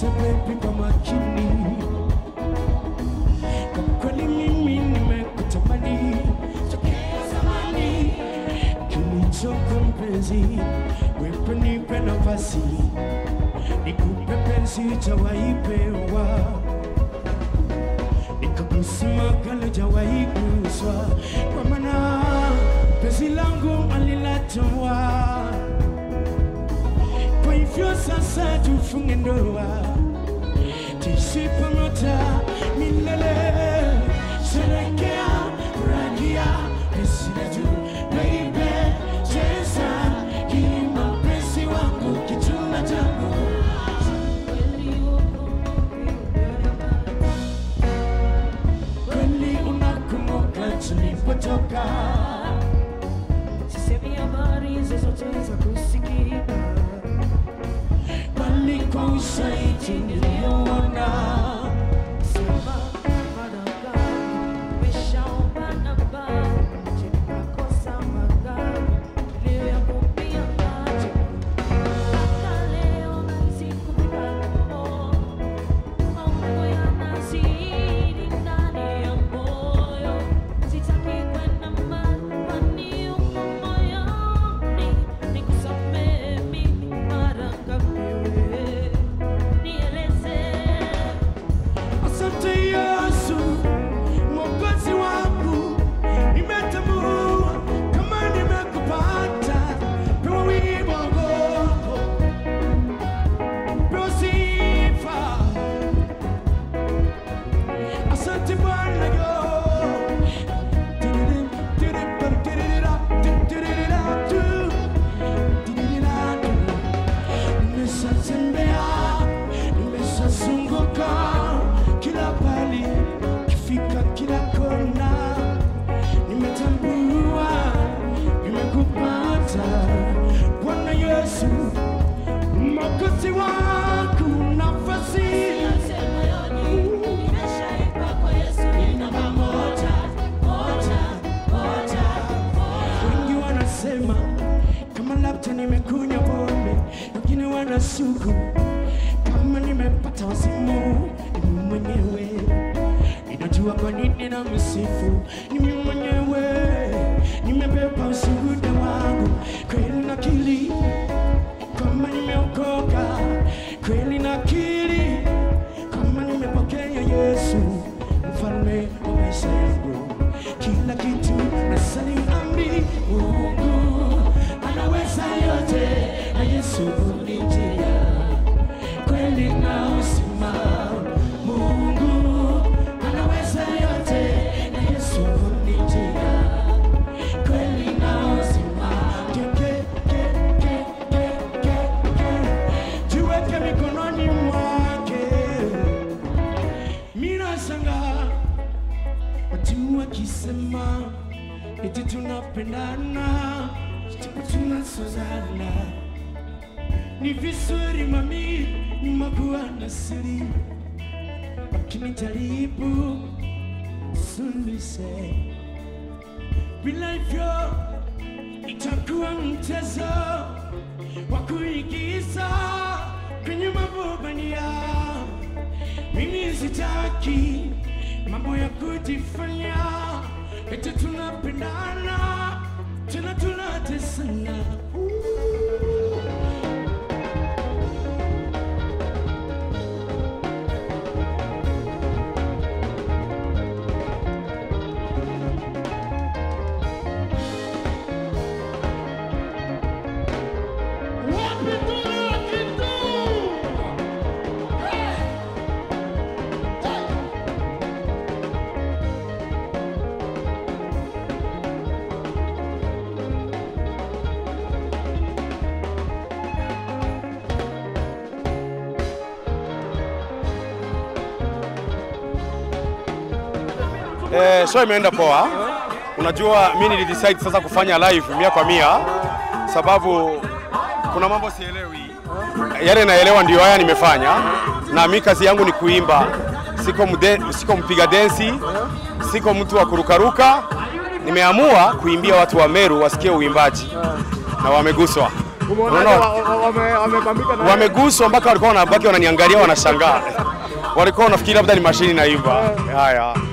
Nisikilize baby kwa makini, kwa kweli mimi nimekutamani tokea zamani. Kilichoko mpenzi, wewe nipe nafasi, nikupe penzi jawaipewa, nikakusima kale jawahi guswa, kwa maana penzi langu alilatoa kwa hivyo sasa tufunge ndoa, tuishi pamoja milele, sherekea furahia penzi letu baby, cheza kimapenzi wangu kituna changu kweli, unakumbuka tulipotoka, Sisemi habari zozote za kusikika bali kwa ushahidi niliyoona Sema mara gani umeshaomba namba Je, nakosa magari niliyokuambia macho Mpaka leo nahisi kupika roho Maumivu yanazidi ndani ya moyo Sitaki kwenda mbali kwani uko moyoni Nikusamehe mimi mara ngapi wewe Nieleze Asante Yesu, mwokozi wangu, nimetambua kama nimekupata. Pewa wimbo wako, pewa sifa. Asante Bwana yo. Tiririm, tiririm, tiririra, tiririra, tu. Tiririra, tu. Nimeshatembea, nimeshazunguka kila pali, kifika kila kona, nimetambua nimekupata Bwana Yesu, mwokozi wangu, nafasi wengi wanasema kama labda nimekunywa pombe, wengine wanasuku kama nimepata wazimu. Ni mimi mwenyewe ninajua kwa nini na msifu. Ni mimi mwenyewe nimebeba ushuhuda wangu, kweli nakili kama nimeokoka, kweli nakili kama nimepokea Yesu mfalme wa maisha yangu, kila kitu na salimu amri. Mungu anaweza yote, na Yesu ni njia kweli na uzima. Mungu anaweza yote, na Yesu ni njia kweli na uzima. Ke- ke- ke- ke- ke- ke- ke. Jiweke mikononi mwake. Mina shangaa watu wakisema eti tunapendana, japo tunasozana. Ni vizuri mami, makuwa na siri, lakini jaribu suluhishe. Bila hivyo itakuwa mchezo wa kuigiza kwenye mabobania. Mimi sitaki mambo ya kujifanya eti tunapendana tena tunatesana. Wapi tuna kitu? Eh, show imeenda poa. Unajua mi nilidecide sasa kufanya live mia kwa mia sababu kuna mambo sielewi. Yale naelewa ndio haya nimefanya, na mi kazi yangu ni kuimba. Siko, mde, siko mpiga densi, siko mtu wa kurukaruka. Nimeamua kuimbia watu wa Meru wasikie uimbaji na wameguswa. Umeonaje Unaona? wa- wa- wame- wamebambika na wameguswa mpaka walikuwa wanabaki wananiangalia wanashangaa walikuwa wanafikiri labda ni mashini naimba haya